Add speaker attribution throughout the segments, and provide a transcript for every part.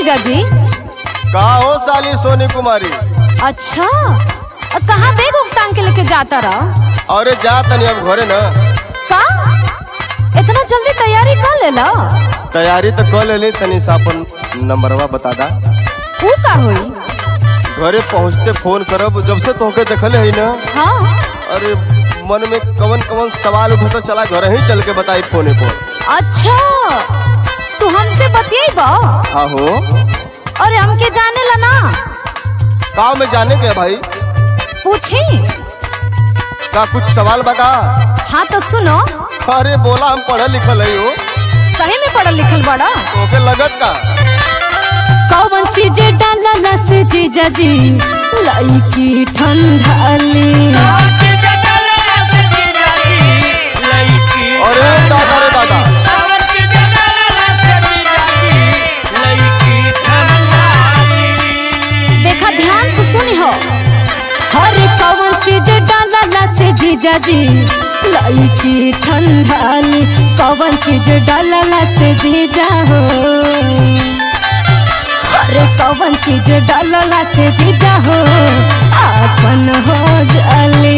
Speaker 1: जीजाजी
Speaker 2: का हो साली सोनी कुमारी
Speaker 1: अच्छा अ, कहाँ बैग उग टांग के लेके जाता रहा
Speaker 2: अरे जा तनी अब घरे न
Speaker 1: का इतना जल्दी तैयारी कर लेला
Speaker 2: तैयारी तो कर लेली तनी सा अपन नंबरवा बता दा
Speaker 1: ऊ का होई
Speaker 2: घरे पहुँचते फोन करब जब से तोहके देखले है ना
Speaker 1: हाँ
Speaker 2: अरे मन में कवन कवन सवाल उठता चला घर ही चल के बताई फोने पर
Speaker 1: अच्छा तू हमसे बतियाई
Speaker 2: हाँ हो
Speaker 1: अरे हमके जाने ला ना
Speaker 2: का में जाने के है भाई
Speaker 1: पूछी
Speaker 2: का कुछ सवाल बता
Speaker 1: हाँ तो सुनो
Speaker 2: अरे बोला हम पढ़ल लिखल है हो
Speaker 1: सही में पढ़ल लिखल बड़ा
Speaker 2: तोके लगत का
Speaker 1: कौन चीज डालला से जीजाजी लईकी ठंडाली
Speaker 2: अरे दादा रे दादा
Speaker 1: देखा ध्यान से सुनी हो हर कौन चीज डालला से जीजाजी लईकी ठंडाली कौन चीज डालला से जीजा हो अरे कौन चीज डालला से जीजा हो अपन हो जाली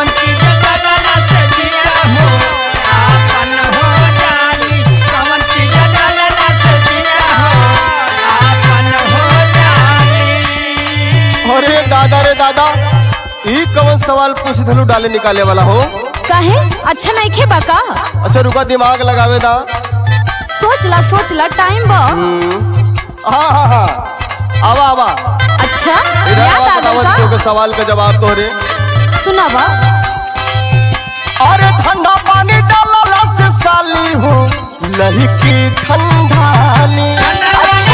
Speaker 2: अरे दादा रे दादा ई कवन सवाल पूछ धलू डाले निकाले वाला हो
Speaker 1: कहे अच्छा नहीं खे बाका
Speaker 2: अच्छा रुका दिमाग लगावे दा
Speaker 1: सोच ला सोच ला टाइम बा
Speaker 2: हम्म, हाँ हाँ हाँ आवा आवा
Speaker 1: अच्छा
Speaker 2: इधर
Speaker 1: याद
Speaker 2: आवा
Speaker 1: आ
Speaker 2: बतावा
Speaker 1: गइल
Speaker 2: तोके सवाल का जवाब तोहरे
Speaker 1: का सुनावा
Speaker 2: अरे ठंडा पानी डालला से साली हो लही की ठंडाली
Speaker 1: अच्छा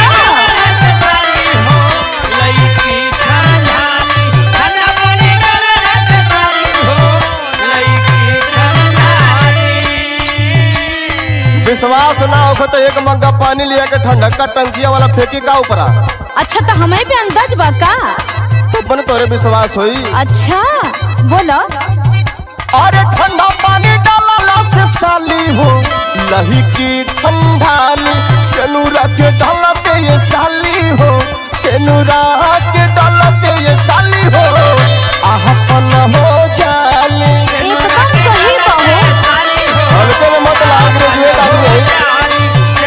Speaker 2: विश्वास ना हो तो एक मग्गा पानी लिया के ठंडा का टंकिया वाला फेंकी का ऊपरा
Speaker 1: अच्छा तो हमें भी अंदाज बा का
Speaker 2: तो बन तोरे विश्वास होई
Speaker 1: अच्छा बोलो
Speaker 2: अरे ठंडा पानी डालला से साली हो लही की ठंडाली सेनुरा के डालते ये साली हो सेनुरा के डालते ये साली हो आहपन हो जाली
Speaker 1: एकदम सही बा हो
Speaker 2: हल्के में मत लाग ग्रेजुएट आदमी है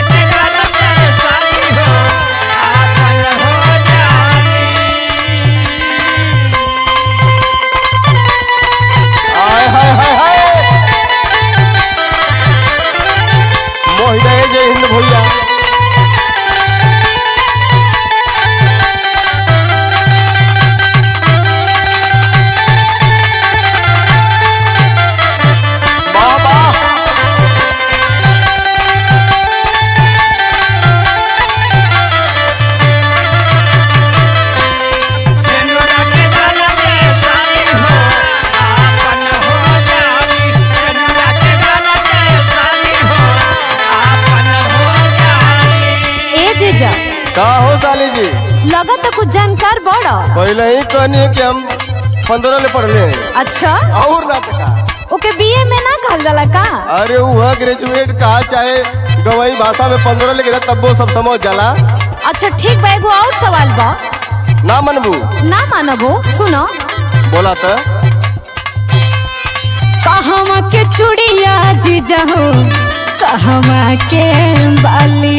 Speaker 2: हाय हाय हाय हाय मोहिना जय हिंद भैया वाह वाह
Speaker 1: ए जीजा
Speaker 2: का हो साली जी
Speaker 1: लगा तो कुछ जानकार बड़ा
Speaker 2: पहले ही कहनी कि हम पंद्रह ले पढ़ले हैं
Speaker 1: अच्छा
Speaker 2: और ना पता
Speaker 1: ओके बीए में ना कहल जाला का
Speaker 2: अरे वह ग्रेजुएट कहा चाहे गवई भाषा में पंद्रह लेके तब वो सब समझ जाला
Speaker 1: अच्छा ठीक बा एगो और सवाल बा
Speaker 2: ना मनबू
Speaker 1: ना मानबो सुनो
Speaker 2: बोला तो
Speaker 1: कहवा के चूड़िया जीजा हो कहवा के बाली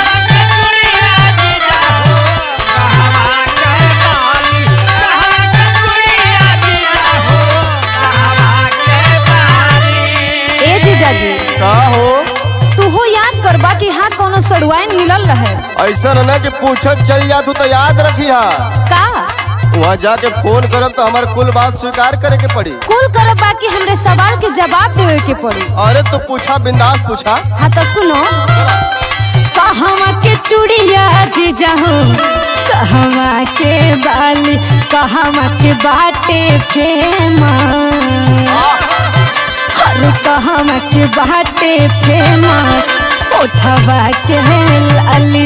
Speaker 1: ए जीजा जी
Speaker 2: का हो
Speaker 1: तू हो याद करबा कि हाथ कोनो सड़ुआइन मिलल रहे
Speaker 2: ऐसा न कि पूछत चल जा तू तो याद रखिया
Speaker 1: का
Speaker 2: वहाँ जाके फोन करब तो हमारे कुल बात स्वीकार करे के पड़ी
Speaker 1: कुल करब बाकी हमरे सवाल के जवाब देवे के पड़ी
Speaker 2: अरे तू पूछा बिंदास पूछा
Speaker 1: हाँ तो सुनो कहवा के चूड़िया जीजा हो कहवा के बाली कहवा के बाटे फेमस हर कहवा के बाटे फेमस उठवा के लाली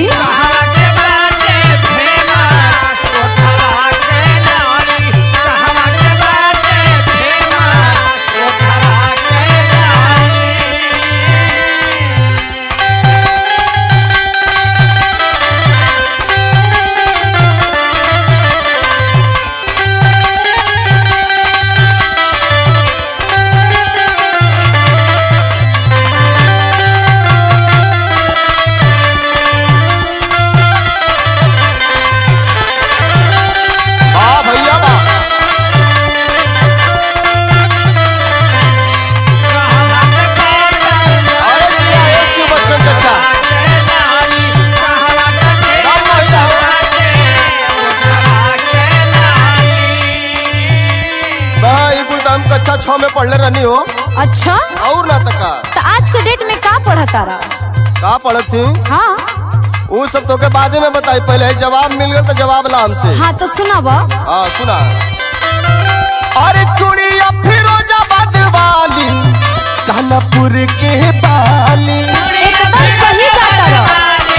Speaker 2: हो
Speaker 1: अच्छा
Speaker 2: और ना तका
Speaker 1: तो आज के डेट में का पढ़ा तारा
Speaker 2: का पढ़त थी
Speaker 1: हाँ
Speaker 2: वो सब तो के बाद में बताई पहले जवाब मिल गया तो जवाब ला हमसे
Speaker 1: हाँ तो सुनाब
Speaker 2: हाँ सुना अरे चूड़िया फिरोजाबाद वाली कानपुर के बाली
Speaker 1: एकदम सही गाता रहो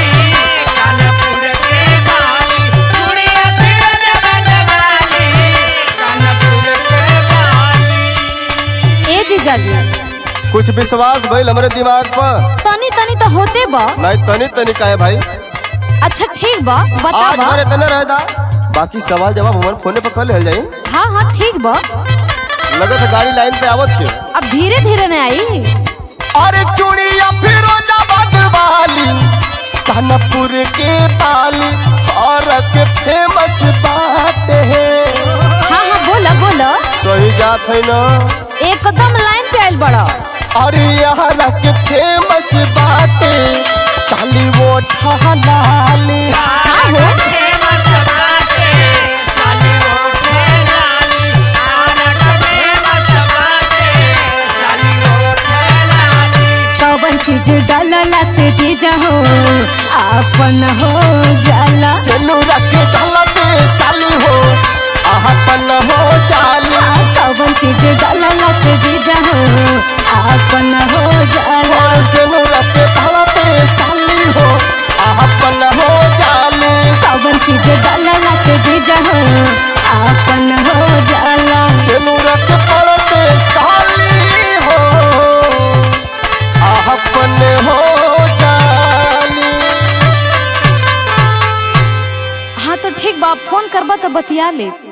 Speaker 1: ए जीजाजी
Speaker 2: कुछ विश्वास भइल हमरे दिमाग पर
Speaker 1: तनी तनी तो होते बा
Speaker 2: नहीं तनी तनी का है भाई
Speaker 1: अच्छा ठीक बा
Speaker 2: आज
Speaker 1: बतावा
Speaker 2: भरे तने रहदा बाकी सवाल जवाब हमारे फोने पर कर ले जाई
Speaker 1: हाँ हाँ ठीक बा
Speaker 2: लगत है गाड़ी लाइन पे आवत के
Speaker 1: अब धीरे धीरे न आई
Speaker 2: अरे चूड़िया फिरोजाबाद वाली कानपुर के बाली और के फेमस बात है
Speaker 1: हाँ हाँ बोला बोला
Speaker 2: सही जात है ना
Speaker 1: एकदम लाइन पे आयल बड़ा
Speaker 2: अरे यहाँ के फेमस बाटे साली वो ठहलाली
Speaker 1: हाँ हो कवन चीज डालला से जीजा हो आपन हो जाला
Speaker 2: सेनुरा के ढलते साली हो आहपन हो जाली
Speaker 1: कवन चीज डालला से जीजा हो आपन हो जाला
Speaker 2: और सेनुरा के ढलते साली हो आहपन हो जाली
Speaker 1: कवन चीज डालला से जीजा हो आपन हो जाला
Speaker 2: सेनुरा के पड़ते साली हो आहपन हो जाली
Speaker 1: हाँ तो ठीक बा फोन करबा तो बतिया ले